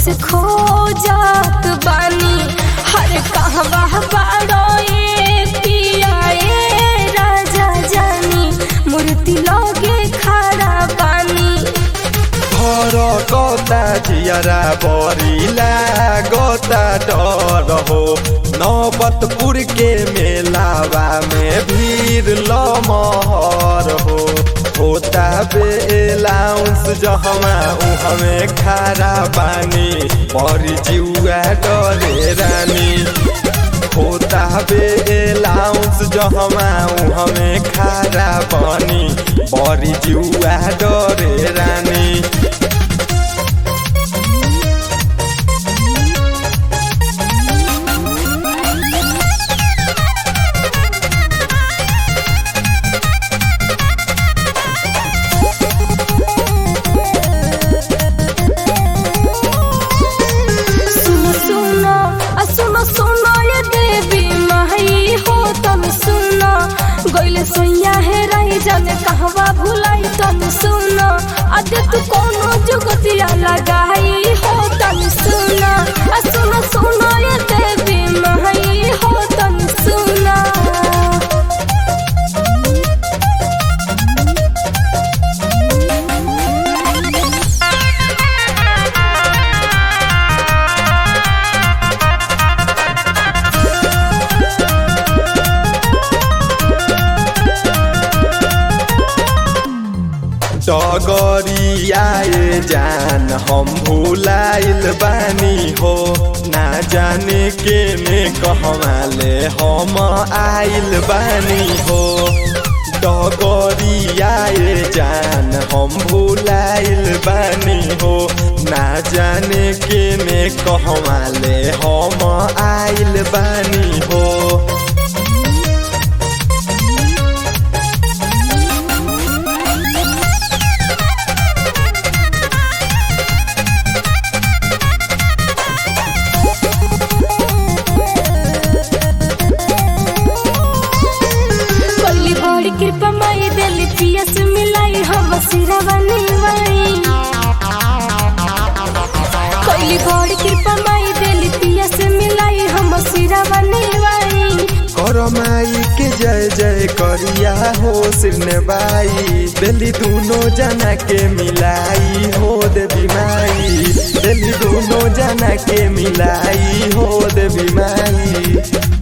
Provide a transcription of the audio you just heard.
से खो जात बानी हर कहवा बाड़ो ए पिया ए राजा जानी मूर्ति लगे खड़ा बानी घर कता जियरा बरिला गता डर हो नौबतपुर के मेलावा में भीड़ लमहर हो होता बेलाउंस जहमा उहमे खारा बानी बड़ी जिउआ डरे रानी होता बेलाउंस जहमा उहमे खारा बानी बड़ी जिउआ डरे रानी सुनो सुनो आ सुनो सुनो ये देवी माई हो तुम सुनो गइले सोया है रही जाने कहवा भुलाई तुम सुनो अदे तू कोनो जुगतिया लगाई हो तुम सुनो आ सुनो सुनो ये देवी माई हो तुम सुनो डगरियाए जान हम भुलाइल बानी हो ना जाने के ने कहवाले हम आइल बानी हो डगरियाए जान हम भुलाइल बानी हो ना जाने के ने कहवाले हम आइल बानी हो कोली बड़ी कृपा माई देली पियस मिलाई हम सिरवा निवाई कोली बड़ी कृपा माई देली पियस मिलाई हम सिरवा निवाई करमाई के जय जय करिया हो सिरने बाई दिल्ली दोनों जना के मिलाई हो देवी माई दिल्ली दोनों जना के मिलाई हो देवी माई